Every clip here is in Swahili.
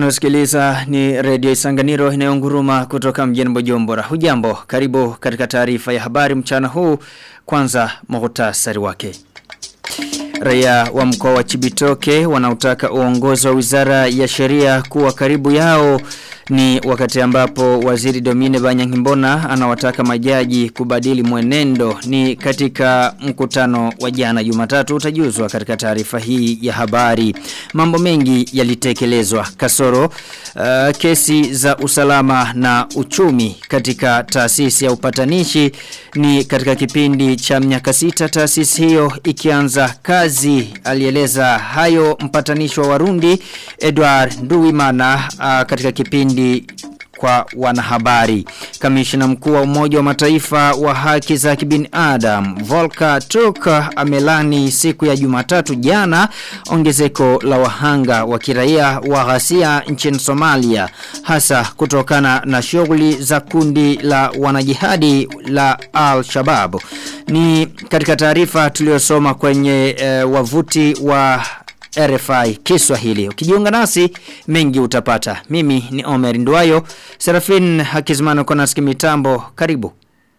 Unasikiliza ni redio Isanganiro inayonguruma kutoka mjini Bujumbura. Hujambo, karibu katika taarifa ya habari mchana huu. Kwanza muhtasari wake. Raia wa mkoa wa Chibitoke wanaotaka uongozi wa Wizara ya Sheria kuwa karibu yao ni wakati ambapo waziri Domine Banyangimbona anawataka majaji kubadili mwenendo ni katika mkutano wa jana Jumatatu utajuzwa katika taarifa hii ya habari. Mambo mengi yalitekelezwa kasoro uh, kesi za usalama na uchumi katika taasisi ya upatanishi ni katika kipindi cha miaka sita taasisi hiyo ikianza kazi alieleza hayo mpatanishi wa Warundi Edward Nduwimana uh, katika kipindi kwa wanahabari. Kamishna mkuu wa Umoja wa Mataifa wa haki za kibinadamu Volker Turk amelani siku ya Jumatatu jana ongezeko la wahanga wa kiraia wa ghasia nchini Somalia hasa kutokana na shughuli za kundi la wanajihadi la Al-Shabaab. Ni katika taarifa tuliyosoma kwenye e, wavuti wa RFI Kiswahili. Ukijiunga nasi mengi utapata. Mimi ni Omer Nduwayo, Serafin Hakizmano Konaski mitambo. Karibu.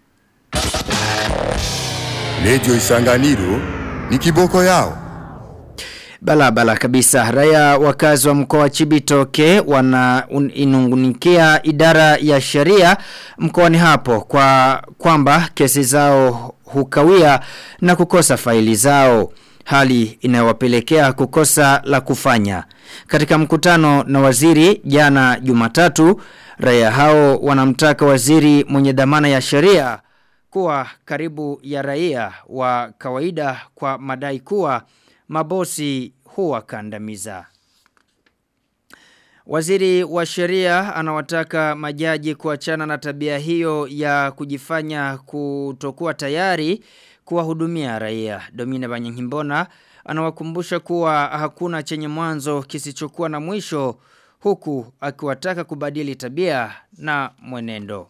Radio Isanganiro ni kiboko yao. Bala bala kabisa. Raia wakazi wa mkoa wa Chibitoke wana inungunikia idara ya sheria mkoani hapo kwa kwamba kesi zao hukawia na kukosa faili zao hali inayowapelekea kukosa la kufanya. Katika mkutano na waziri jana Jumatatu, raia hao wanamtaka waziri mwenye dhamana ya sheria kuwa karibu ya raia wa kawaida kwa madai kuwa mabosi huwa kandamiza. Waziri wa sheria anawataka majaji kuachana na tabia hiyo ya kujifanya kutokuwa tayari kuwahudumia raia. Domina Banyangimbona anawakumbusha kuwa hakuna chenye mwanzo kisichokuwa na mwisho huku akiwataka kubadili tabia na mwenendo.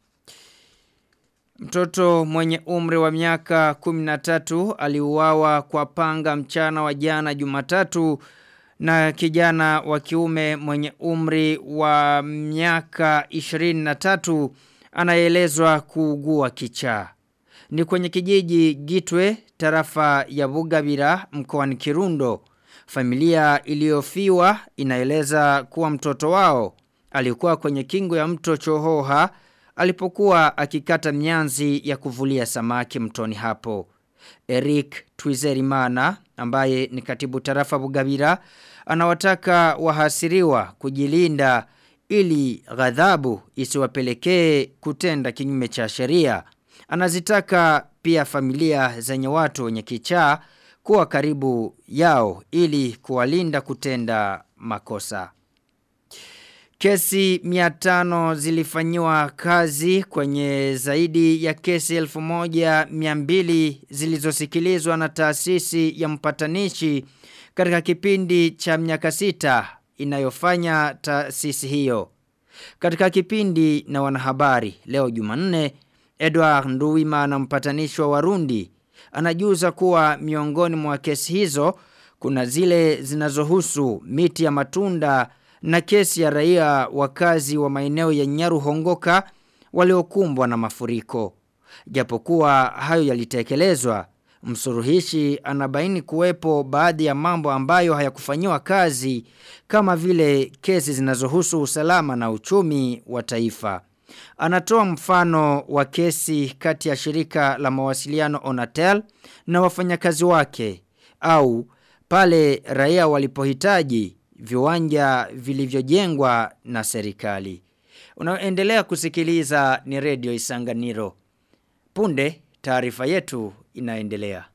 Mtoto mwenye umri wa miaka 13 aliuawa kwa panga mchana wa jana Jumatatu na kijana wa kiume mwenye umri wa miaka 23 anaelezwa kuugua kichaa ni kwenye kijiji Gitwe tarafa ya Bugabira mkoani Kirundo. Familia iliyofiwa inaeleza kuwa mtoto wao alikuwa kwenye kingo ya mto Chohoha alipokuwa akikata mianzi ya kuvulia samaki mtoni hapo. Eric Twizerimana ambaye ni katibu tarafa Bugabira anawataka wahasiriwa kujilinda ili ghadhabu isiwapelekee kutenda kinyume cha sheria. Anazitaka pia familia zenye watu wenye kichaa kuwa karibu yao ili kuwalinda kutenda makosa. Kesi miatano zilifanyiwa kazi kwenye zaidi ya kesi elfu moja miambili zilizosikilizwa na taasisi ya mpatanishi katika kipindi cha miaka sita inayofanya taasisi hiyo. Katika kipindi na wanahabari leo jumanne Edward Nduwimana mpatanishi wa Warundi anajuza kuwa miongoni mwa kesi hizo kuna zile zinazohusu miti ya matunda na kesi ya raia wakazi wa maeneo ya Nyaru Hongoka waliokumbwa na mafuriko. Japokuwa hayo yalitekelezwa, msuruhishi anabaini kuwepo baadhi ya mambo ambayo hayakufanyiwa kazi kama vile kesi zinazohusu usalama na uchumi wa taifa. Anatoa mfano wa kesi kati ya shirika la mawasiliano Onatel na wafanyakazi wake au pale raia walipohitaji viwanja vilivyojengwa na serikali. Unaendelea kusikiliza ni redio Isanganiro. Punde taarifa yetu inaendelea.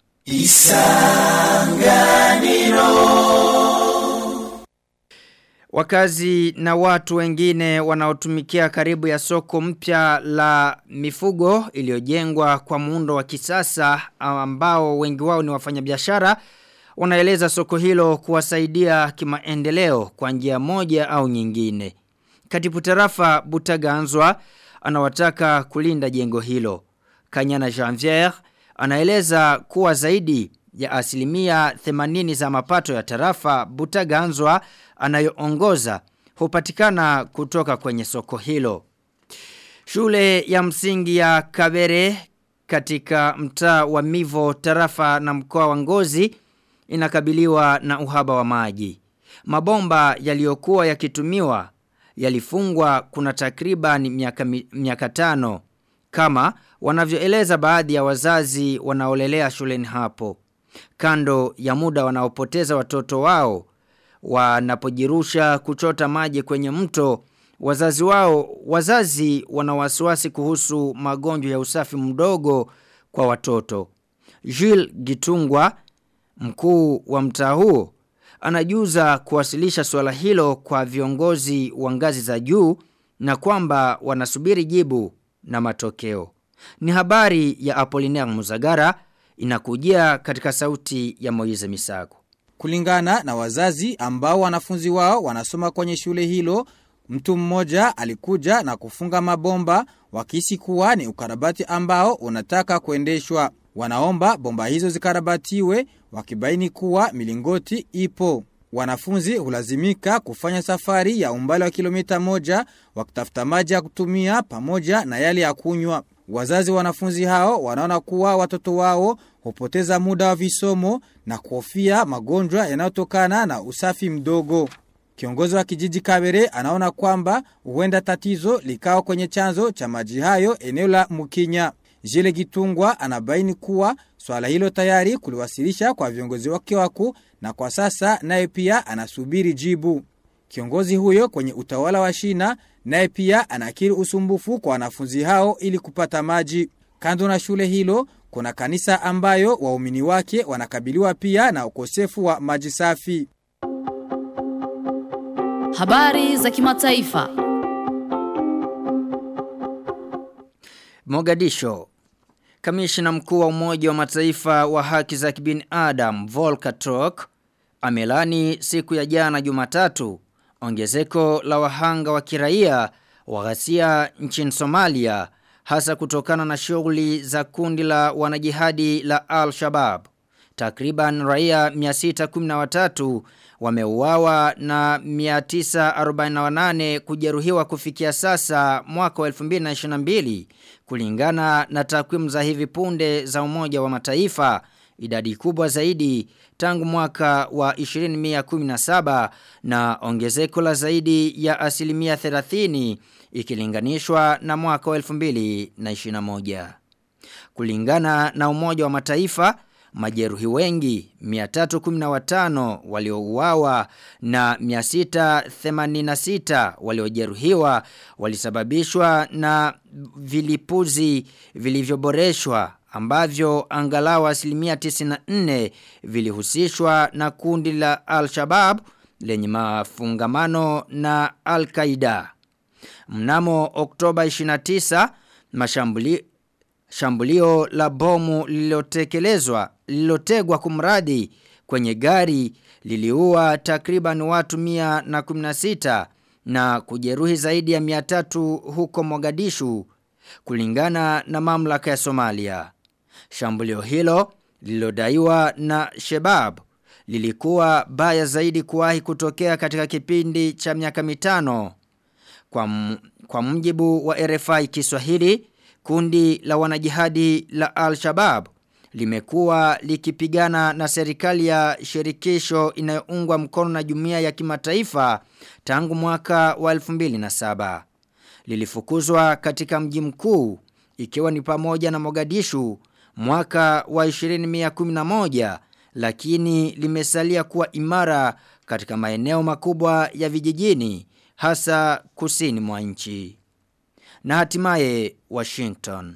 Isanganiro. Wakazi na watu wengine wanaotumikia karibu ya soko mpya la mifugo iliyojengwa kwa muundo wa kisasa ambao wengi wao ni wafanyabiashara wanaeleza soko hilo kuwasaidia kimaendeleo kwa njia moja au nyingine. Katibu tarafa Butaganzwa anawataka kulinda jengo hilo. Kanyana Janvier anaeleza kuwa zaidi ya asilimia 80 za mapato ya tarafa Butaganzwa anayoongoza hupatikana kutoka kwenye soko hilo. Shule ya msingi ya Kabere katika mtaa wa Mivo tarafa na mkoa wa Ngozi inakabiliwa na uhaba wa maji. Mabomba yaliyokuwa yakitumiwa yalifungwa kuna takriban miaka, miaka tano kama wanavyoeleza baadhi ya wazazi wanaolelea shuleni hapo. Kando ya muda wanaopoteza watoto wao wanapojirusha kuchota maji kwenye mto wazazi wao wazazi wana wasiwasi kuhusu magonjwa ya usafi mdogo kwa watoto. Jules Gitungwa mkuu wa mtaa huo anajuza kuwasilisha swala hilo kwa viongozi wa ngazi za juu na kwamba wanasubiri jibu na matokeo. Ni habari ya Apollinaire Muzagara inakujia katika sauti ya Moize Misago. Kulingana na wazazi ambao wanafunzi wao wanasoma kwenye shule hilo, mtu mmoja alikuja na kufunga mabomba wakisi kuwa ni ukarabati ambao unataka kuendeshwa. Wanaomba bomba hizo zikarabatiwe wakibaini kuwa milingoti ipo. Wanafunzi hulazimika kufanya safari ya umbali wa kilomita moja wakitafuta maji ya kutumia pamoja na yale ya kunywa. Wazazi wanafunzi hao wanaona kuwa watoto wao hupoteza muda wa visomo na kuhofia magonjwa yanayotokana na usafi mdogo. Kiongozi wa kijiji Kabere anaona kwamba huenda tatizo likawa kwenye chanzo cha maji hayo eneo la Mukinya. Jile Gitungwa anabaini kuwa swala hilo tayari kuliwasilisha kwa viongozi wake wakuu na kwa sasa naye pia anasubiri jibu. Kiongozi huyo kwenye utawala wa shina naye pia anakiri usumbufu kwa wanafunzi hao ili kupata maji. Kando na shule hilo kuna kanisa ambayo waumini wake wanakabiliwa pia na ukosefu wa maji safi. Habari za kimataifa. Mogadisho Kamishna mkuu wa Umoja wa Mataifa wa haki za kibinadamu Volker Turk amelani siku ya jana Jumatatu ongezeko la wahanga wa kiraia wa ghasia nchini Somalia hasa kutokana na shughuli za kundi la wanajihadi la Al-Shabaab. Takriban raia 613 wameuawa na 948 kujeruhiwa kufikia sasa mwaka wa 2022 kulingana na takwimu za hivi punde za Umoja wa Mataifa idadi kubwa zaidi tangu mwaka wa 2017 na ongezeko la zaidi ya asilimia 30 ikilinganishwa na mwaka wa 2021 kulingana na Umoja wa Mataifa majeruhi wengi 315 waliouawa na 686 waliojeruhiwa walisababishwa na vilipuzi vilivyoboreshwa ambavyo angalau asilimia 94 vilihusishwa na kundi la Al-Shabaab lenye mafungamano na Al-Qaeda. Mnamo Oktoba 29 mashambuli shambulio la bomu lililotekelezwa lililotegwa kumradi kwenye gari liliua takriban watu 116 na kujeruhi zaidi ya 300 huko Mogadishu kulingana na mamlaka ya Somalia. Shambulio hilo lililodaiwa na Shebab lilikuwa baya zaidi kuwahi kutokea katika kipindi cha miaka mitano. Kwa, kwa mjibu wa RFI Kiswahili, kundi la wanajihadi la Al-Shabaab limekuwa likipigana na serikali ya shirikisho inayoungwa mkono na jumuiya ya kimataifa tangu mwaka wa 2007. Lilifukuzwa katika mji mkuu ikiwa ni pamoja na Mogadishu mwaka wa 2011 lakini limesalia kuwa imara katika maeneo makubwa ya vijijini hasa kusini mwa nchi. Na hatimaye Washington.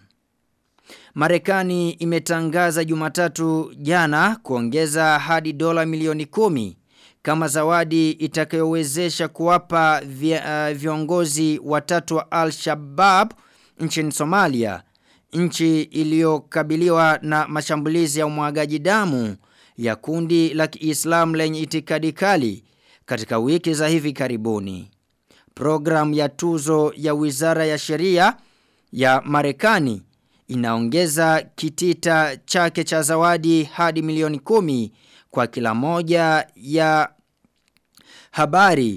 Marekani imetangaza Jumatatu jana kuongeza hadi dola milioni kumi kama zawadi itakayowezesha kuwapa vya, uh, viongozi watatu wa Al-Shabaab nchini Somalia, nchi iliyokabiliwa na mashambulizi ya umwagaji damu ya kundi la Kiislamu lenye itikadi kali katika wiki za hivi karibuni. Program ya tuzo ya Wizara ya Sheria ya Marekani inaongeza kitita chake cha zawadi hadi milioni kumi kwa kila moja ya habari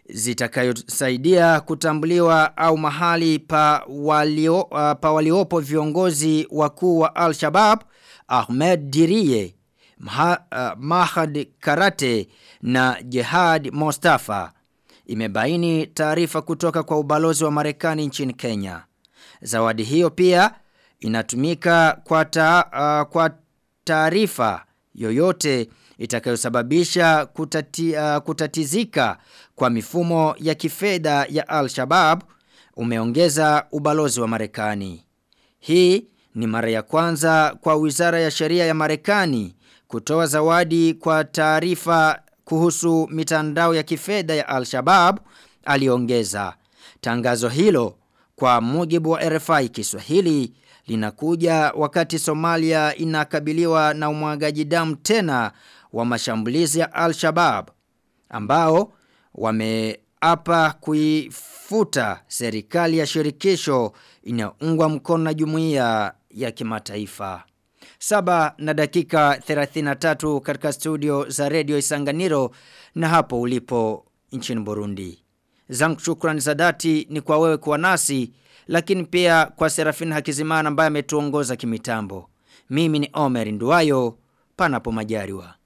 zitakayosaidia kutambuliwa au mahali pa walio uh, pa waliopo viongozi wakuu wa Al-Shabaab Ahmed Dirie Maha, uh, Mahad Karate na Jihad Mustafa imebaini taarifa kutoka kwa ubalozi wa Marekani nchini Kenya. Zawadi hiyo pia inatumika kwa ta, uh, kwa taarifa yoyote itakayosababisha kutati, uh, kutatizika kwa mifumo ya kifedha ya Al-Shabaab umeongeza ubalozi wa Marekani. Hii ni mara ya kwanza kwa Wizara ya Sheria ya Marekani kutoa zawadi kwa taarifa kuhusu mitandao ya kifedha ya Al-Shabaab aliongeza. Tangazo hilo kwa mujibu wa RFI Kiswahili linakuja wakati Somalia inakabiliwa na umwagaji damu tena wa mashambulizi ya Al-Shabaab ambao wameapa kuifuta serikali ya shirikisho inayoungwa mkono na jumuiya ya kimataifa. Saba na dakika 33 katika studio za Radio Isanganiro na hapo ulipo nchini Burundi. Zangu shukrani za dhati ni kwa wewe kuwa nasi lakini pia kwa Serafina Hakizimana ambaye ametuongoza kimitambo. Mimi ni Omer Nduwayo panapo majaliwa.